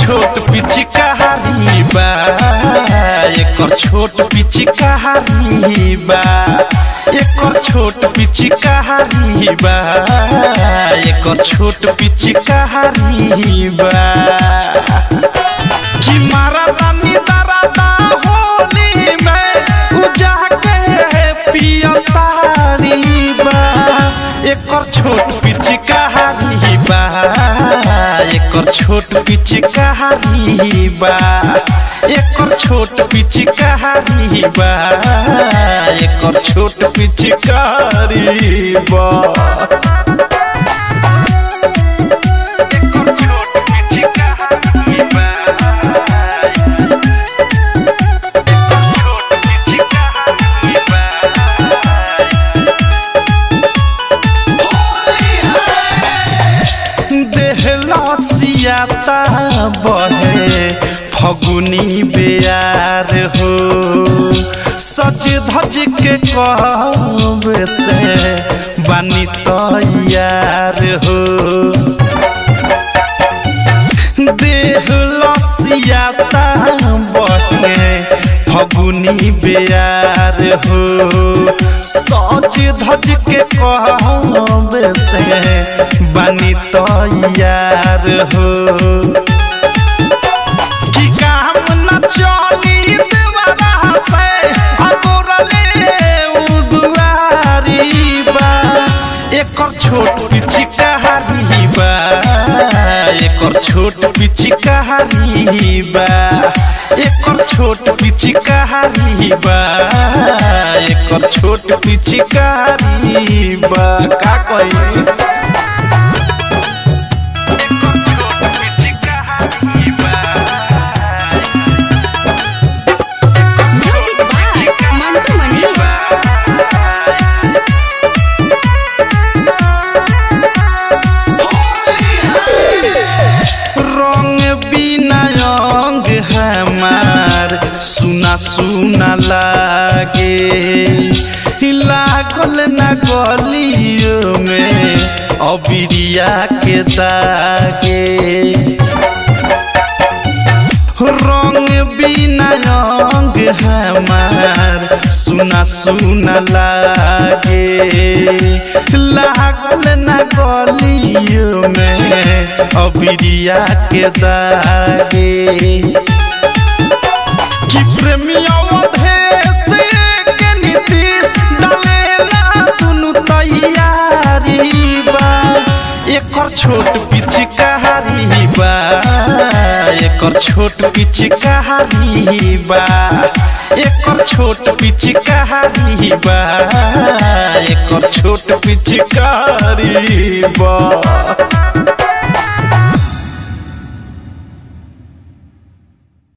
छोट पिचकारी बा एकर छोट पिचकारी बा एकर छोट पिचकारी बा एकर छोट पिचकारी बा कि मारा दानी दरादा होली में उजा के पियतारी बा एकर छोट पिचकारी बा एकर छोट पिचकारी बा एकर छोट पिचकारी बा एकर छोट पिचकारी बा देहलसियाता बहे फगुनी बेयार हो सज धज के कब से बानी तैयार हो देहलसियाता बहे फगुनी बेयार हो सज धज के कहब से बानी तैयार हो कि काम न चली देवरा से अगोरले उदुआरी बा एकर छोट पिचकारी बा एकर छोट पिचकारी बा एकर छोट पिचकारी बा एकर छोट पिचकारी बा का कही म्यूजिक बाय मंटू मनी रंग बिना रंग हमार सुना सुना लागे लागल न गलियो में अबिरिया के दागे रंग बिना रंग हमार सुना सुना लागे लागल न गलियो में अबिरिया के दागे कि प्रेमिया देश के नीतीश डालेला दुनु तैयारी बा एकर छोट पिचकारी बा एकर छोट पिचकारी बा एकर छोट पिचकारी बा एकर छोट पिचकारी बा